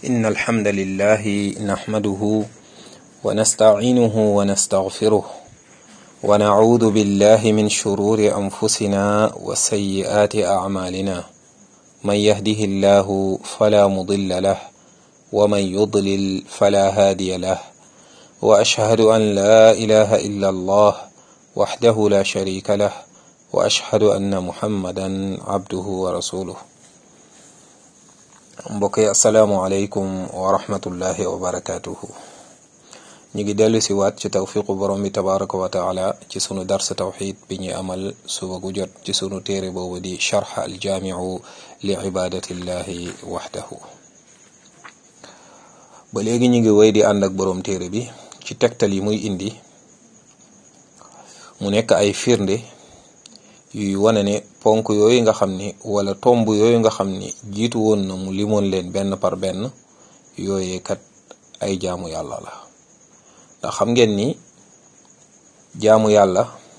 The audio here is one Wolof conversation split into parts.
إن الحمد لله نحمده ونستعينه ونستغفره ونعوذ بالله من شرور أنفسنا وسيئات أعمالنا من يهده الله فلا مضل له ومن يضلل فلا هادي له وأشهد أن لا إله إلا الله وحده لا شريك له وأشهد أن محمدا عبده ورسوله mbokk yi asalaamualeykum wa rahmatullahi wa barakatuhu ñu ngi dellu si waat ci tawfiqu borom bi tabaraka wa taala ci sunu darsa tawxid bi ñuy amal suba gu jot ci sunu téere boobu di charx aljaamiu li ibadatillahi waxdahu ba léegi ñu ngi wéy di ànd ak borom téere bi ci tegtal yi muy indi mu nekk ay firnde yuy wane ne ponk yooyu nga xam ni wala tomb yooyu nga xam ni jiitu woon na mu limoon leen benn par benn yooyee kat ay jaamu yàlla la ndax xam ngeen ni jaamu yàlla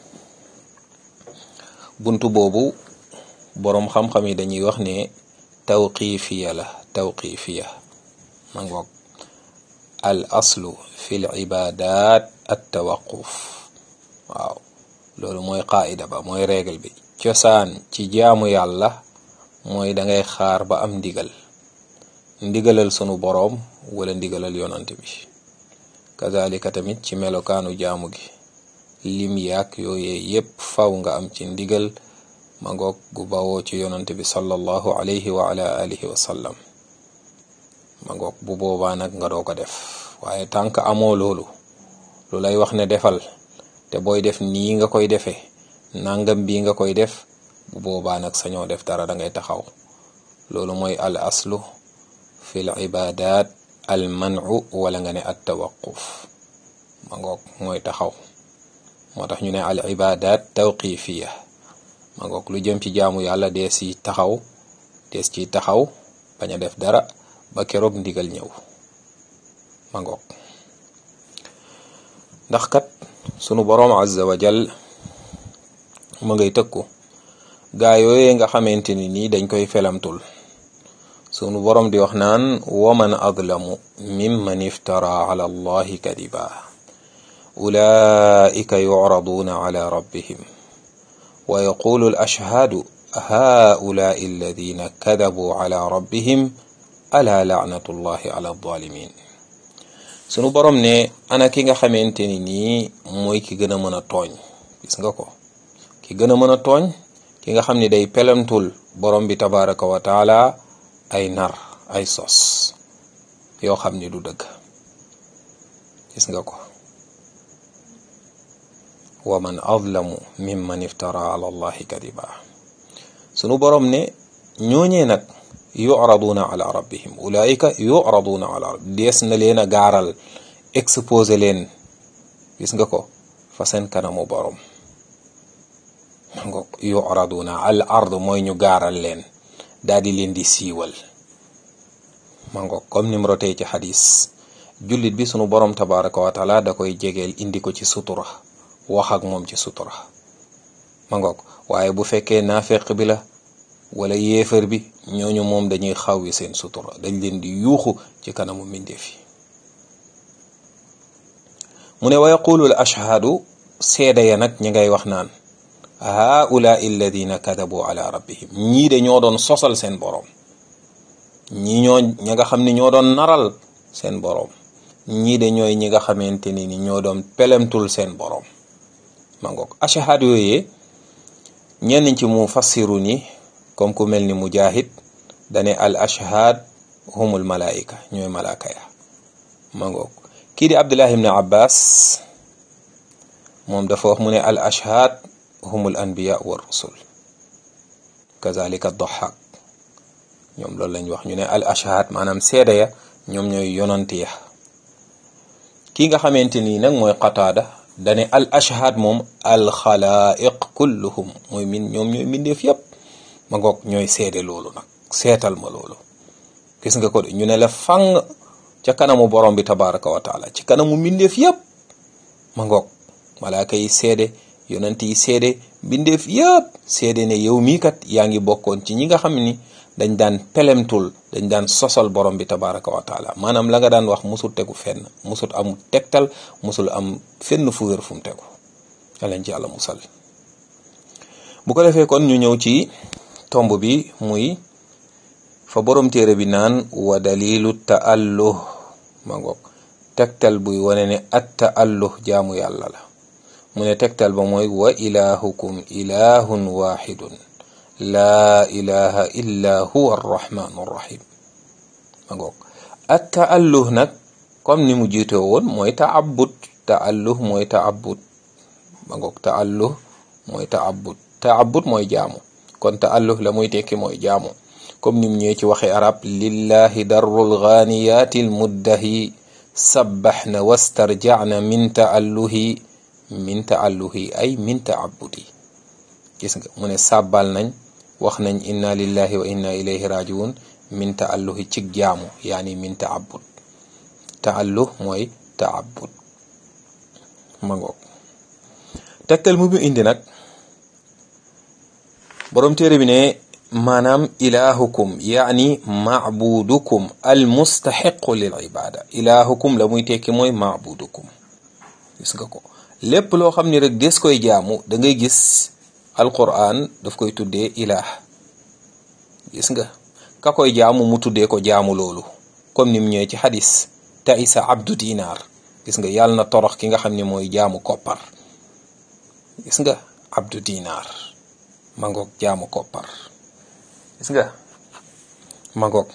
buntu boobu boroom xam-xam yi dañuy wax ne tawqifiya la tawqifiya ma ngoog al aslu fi l ibadat at tawaquf waaw loolu mooy qaida ba mooy règle bi cosaan ci jaamu yàlla mooy dangay xaar ba am ndigal ndigalal sunu boroom wala ndigalal yonant bi kazalika tamit ci melokaanu jaamu gi lim yaak yooyee yépp faw nga am ci ndigal ma ngoog gu bawoo ci yonant bi sallallahu alayhi wa ala alihi wa sallam ma ngoog bu boobaa nag nga doo ko def waaye tànk amoo loolu lu lay wax ne defal te booy def nii nga koy defee nangam bii nga koy def bu boobaa nag sañoo def dara da ngay taxaw loolu mooy al aslu fi l ibadat al manu wala nga ne at tawaquf ma ngoog mooy taxaw moo tax ñu ne al ibadat tawqifiya ma ngoog lu jëm ci jaamu yàlla dees ci taxaw dees ci taxaw bañ a def dara ba keroog ndigal ñëw ma ngoog ndax kat sunu boroom azza wa jal ma ngay tëkku gaa yooyee nga xamante ni nii dañ koy felamtul sunu boroom di wax naan waman adlamu mimman iftara ala allahi kadiba ulaika yucraduuna ala rabbihim wa yaqulu alashhaadu haulai alladina kadabuu ala rabbihim ala lacnatullahi ala alzalimin sunu borom ne ana ki nga xamante ni nii mooy ki gën a mën a tooñ gis nga ko ki gën a mën a tooñ ki nga xam ni day pelamtul borom bi tabaraka wa taala ay nar ay sos yoo xam ni du dëgg gis nga ko wa man azlamu mimman iftara ala allahi kadiba sunu borom ne ñooñee nag yuraduna ala rabbihim ulaika yuraduna ala dees na leen a gaaral exposé leen gis nga ko fa seen kanamu borom ma ngo yuraduna al ard mooy ñu gaaral leen daal di leen di siiwal ma ngo comme ni mu rotee ci xadis jullit bi sunu borom tabaraka wa taala da koy jegeel indi ko ci sutura wax ak moom ci sutura ma ngoog waaye bu fekkee naafeq bi la wala yéefar bi ñooñu moom dañuy xawwi seen sutura dañ leen di yuuxu ci kanamu mbindeef yi mu ne wa yaqulu al ashhaadu seeda ya nag ñi ngay wax naan haulaai alladina kadabu ala rabbihim ñii de ñoo doon sosal seen boroom ñii ñoo ñi nga xam ne ñoo doon naral seen boroom ñii de ñooy ñi nga xamante ni ni ñoo doon pelemtul seen boroom ma ngoog ashhaad yooyee ñenn ci mu fassiru ni comme ku mel ni mujahid dane al ashhad humul malaika ñooy malaaka ya ma ngoog kii di abdullah ibn abbas moom dafa wax mu ne al ashhad humul anbiya wa rusul kazalika doxaak ñoom loolu lañ wax ñu ne al ashhad maanaam seeda ya ñoom ñooy yonanti ya kii nga xamante nii nag mooy qataada dane al ashhad moom al xalaiq kulluhum mooy min ñoom ñooy mbindeef yépp ma ngoog ñooy seede loolu nag seetal ma loolu gis nga ko de ñu ne la fang ca kanamu borom bi tabaraka wa taala ci kanamu mbindeef yépp ma ngoog malaaka yi seede yonent yi seede mbindeef yépp seede ne yow mii kat yaa ngi bokkoon ci ñi nga xam ni dañ daan pelemtul dañ daan sosal borom bi tabaraka wa taala maanaam la nga daan wax musul tegu fenn musul am tegtal musul am fenn fu wér fu mu tegu alañ ci yàlla musal bu ko defee kon ñu ñëw ci tomb bi muy fa borom téere bi naan wa dalilu taalluh ma ngoog tegtal buy wane ne at taalluh jaamu yàlla la mu ne tegtal ba mooy wa ilahukum ilahun waxidun laa ilaha illa huwa arrahmanu arrahim ma ngoog at taalluh nag comme ni mu jiitoo woon mooy taabud taalluh mooy taabud ma ngoog taalluh mooy taabud taabud mooy jaamu kon taalluh la muy tekki mooy jaamu comme nim ñëwee ci waxe arab lillahi darrul ghaniyati almuddahi sabbaxna wastarjacna min taalluhi min taalluhi ay min taabudi gis nga mu ne sàbbal nañ wax nañ inna lillahi wa inna ilayhi rajiun min taalluhi cig jaamu yaani min taabud taalluh mooy taabud ma ngoog tegtal mu bi indi nag borom téere bi ne maanaam ilahukum yaani maabudukum al mustaxiqu lil ibada ilahukum la muy tekki mooy maabudukum gis nga ko lépp loo xam ni rek des koy jaamu da ngay gis alquran daf koy tuddee ilah gis nga ka koy jaamu mu tuddee ko jaamu loolu comme ni mu ñëwee ci xadis taisa abdu dinar gis nga yàlla na torox ki nga xam ne mooy jaamu koppar gis nga abdu dinar mangoog jaamu koppar gis nga mangoog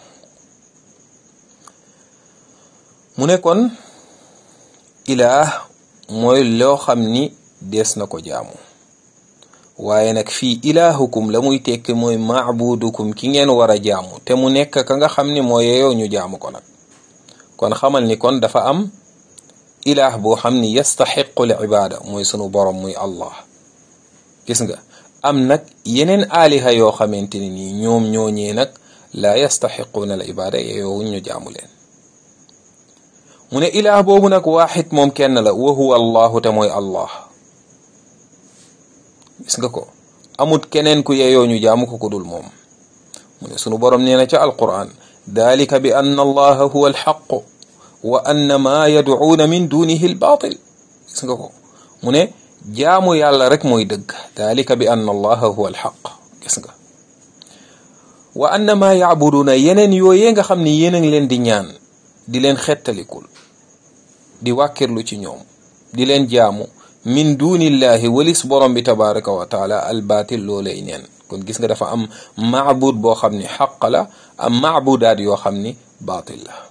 mu ne kon ilaah mooy loo xam ni dees na ko jaamu waaye nag fii ilaahukum la muy tekki mooy maabudukum ki ngeen war a jaamu te mu nekk ka nga xam ni moo yeyoo ñu jaamu ko nag kon xamal ni kon dafa am ilaah boo xam ni yastaxiqu l ibaada mooy sunu borom muy allah gis nga am nag yeneen aaliha yoo xamante ni nii ñoom ñooñee nag laa yastaxiquuna al ibaada yeyoo ñu jaamu leen mu ne ilaah boobu nag waaxid moom kenn la wa huwa allahu te mooy allah gis nga ko amut keneen ku yeyoo ñu jaamu ko ku dul moom mu ne sunu borom nee na ca alquran dalika bi anna allaha huwa alxaqu wa anna ma yadcuuna min dunihi albaatil gis nga ko mu ne jaamu yàlla rek mooy dëgg dalika bi anna allaha huwa alxaq gis nga wa anna ma yacbuduuna yeneen yooyee nga xam ne yéen a ngi leen di ñaan di leen xettalikul di wàkkirlu ci ñoom di leen jaamu min dunillahi walis borom bi tabaraka wa taala albaatil loolay neen kon gis nga dafa am maabud boo xam ni xaq la am maabudaat yoo xam ni baatil la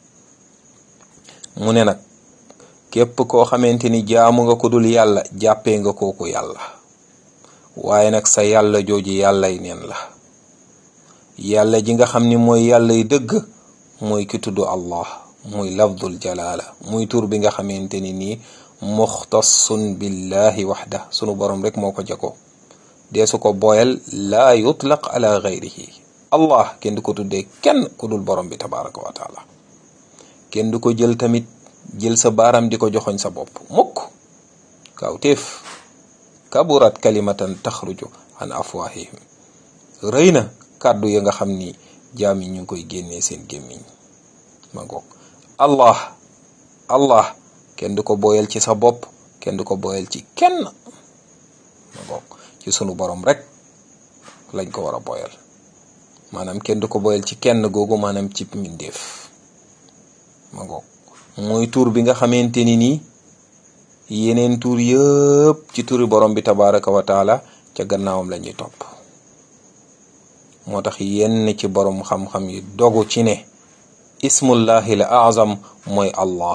mu ne nag képp koo xamante ni jaamu nga ko dul yàlla jàppee nga kooku yàlla waaye nag sa yàlla jooju yàllay neen la yàlla ji nga xam ni mooy yàllay dëgg mooy ki tudd allah muy lafdul jalaala muy tur bi nga xamante ni nii muxtassun billahi waxda sunu borom rek moo ko jako deesu ko boyal laa yutlaq ala gayrihi allah kenn du ko tuddee kenn ku dul borom bi tabaraka wa taala kenn du ko jël tamit jël sa baaram di ko joxoñ sa bopp mukk kaw téef kaburat kalimatan taxruju an afwahihim rëy na kàddu ya nga xam ni jaam yi ñu ngi koy génnee seen gémmiñ ma ngoog allah allah kenn du ko boyal ci sa bopp kenn du ko boyal ci kenn ma ngoog ci sunu borom rek lañ ko war a boyal maanaam kenn du ko boyal ci kenn googu maanaam ci mbindeef ma ngoog mooy tur bi nga xamante ni nii yeneen tur yëpp ci turi borom bi tabaraka wa taala ca gannaawam la ñuy topp moo tax yenn ci borom xam-xam yi dogu ci ne ismullahi la azam mooy allah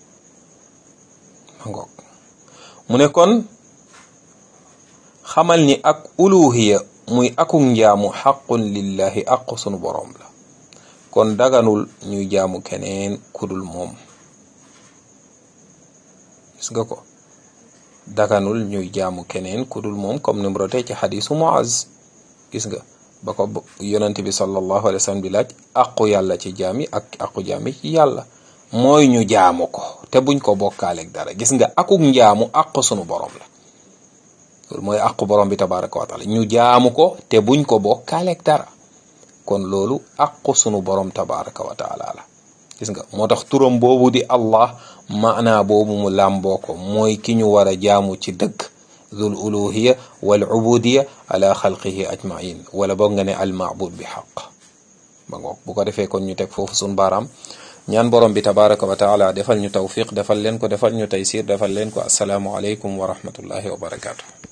ma ngoog mu ne kon xamal ni ak uluhiya muy akuk njaamu xaqun lillahi aqu sunu borom la kon daganul ñuy jaamu keneen kudul moom gis nga ko daganul ñuy jaamu keneen kudul moom comme ni mu rotee ci xadisu Muaz gis nga ba ko yonente bi sallallahu alayhi wa sallam di laaj aqu yàlla ci jaam yi ak aqu jaam yi ci yàlla mooy ñu jaamu ko te buñ ko bokkaaleeg dara gis nga akuk njaamu aqu sunu borom la loolu mooy aqu borom bi tabaraka wa taala ñu jaamu ko te buñ ko bokkaaleeg dara kon loolu aqu sunu borom tabaraka wa taala la gis nga moo tax turam boobu di allah maanaa boobu mu làmboo ko mooy ki ñu war a jaamu ci dëgg zul uluhiya wal ubudiya ala xalqihi ajmain wala boog nga ne al maabud bi xaq ba ngoog bu ko defee kon ñu teg foofu sun baaraam ñaan borom bi tabaraka wa taala defal ñu tawfiq defal leen ko defal ñu taysir defal leen ko asalaamu aleykum wa rahmatullahi wa barakaatu